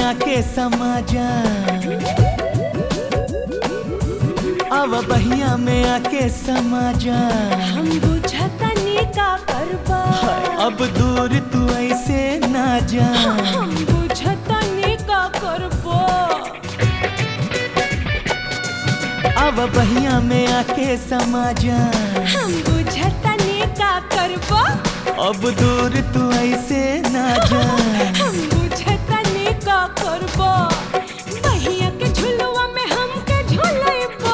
आके समा जा अब बहिया में आके समा जा हम बुझतनी का करबा अब दूर तू ऐसे ना जा हम बुझतनी का करबा अब बहिया में आके समा जा हम बुझतनी का करबा अब दूर तू ऐसे ना जा हम बुझतनी का करबा बहिया के झुलुआ में हमके झुलैबा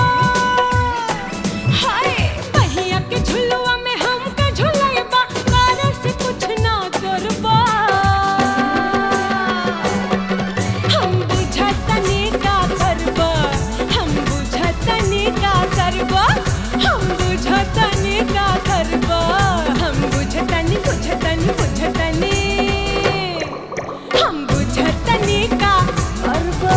हाय बहिया के झुलुआ में हमके झुलैबा कारे से कुछ ना करबा हम बुझतनी का करबा हम बुझतनी का करबा हम बुझतनी का करबा हम बुझतनी बुझतनी बुझतनी हम बुझतनी का करबा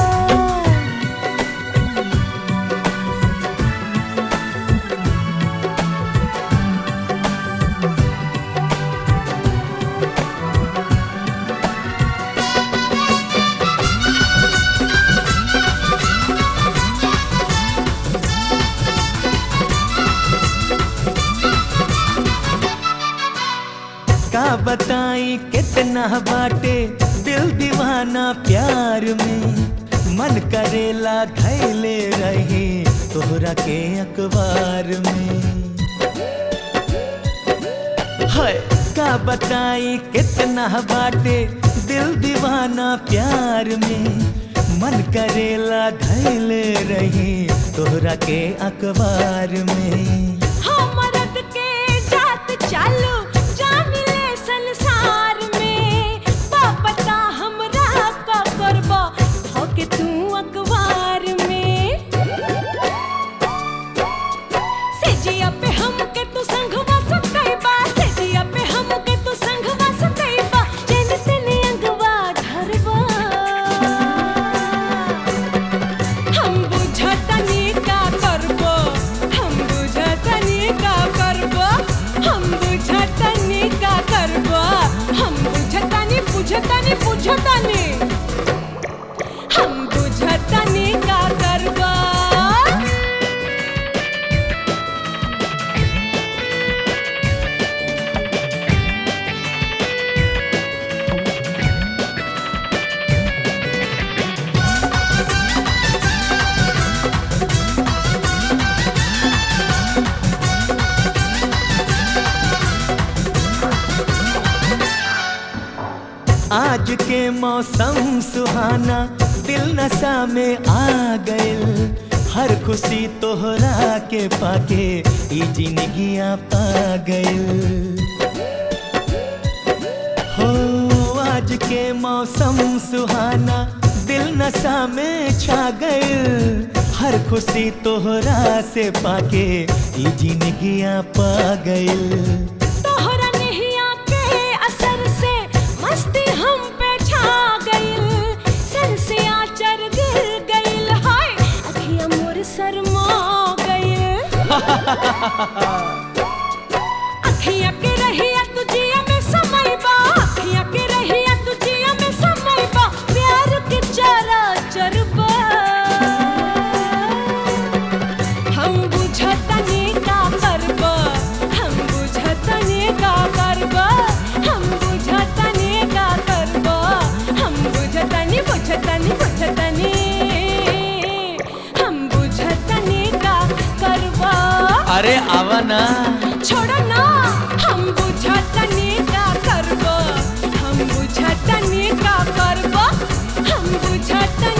का बताई कितना बाटे दिल दीवाना प्यार में मन करेला धैले रहे तोहरा के अखबार में है का बताई कितना बाटे दिल दीवाना प्यार में मन करेला धैले रहे तोहरा के अखबार में हमरद के जात चालू जामिले संसार में पापता हमरा का करबा होके तू अखबार में सेजिया पे हमके तू संगवा सकैबा सेजिया पे हमके तू संगवा सकैबा जेन तेने अंगवा धरबा हम बुझतनी का करबो हम बुझतनी का करबो हम बुझतनी का करबो हम बुझतनी बुझतनी बुझतनी हम बुझतनी का करबो आज के मौसम सुहाना दिल नशा में आ गइल हर खुशी तोहरा के पाके ई जिंदगिया पा गइल हो आज के मौसम सुहाना दिल नशा में छा गइल हर खुशी तोहरा से पाके ई जिंदगिया पा गइल तोहरा नहिया के असर से मस्ती हम पे छा गइल सर से आचर गिर गइल हाय अखियां मोर शर्मा गइल अखियां के रहिया तुझिया में समय बा अखियां के रहिया तुझिया में समय बा प्यार के चारा चरबा हम बुझतनी का करबा हम बुझतनी का करबा हम बुझतनी का करबा हम बुझतनी बुझतनी बुझतनी हम बुझतनी का करबा अरे आवा ना छोड़ो ना हम बुझतनी का करबा हम बुझतनी का करबा हम बुझतनी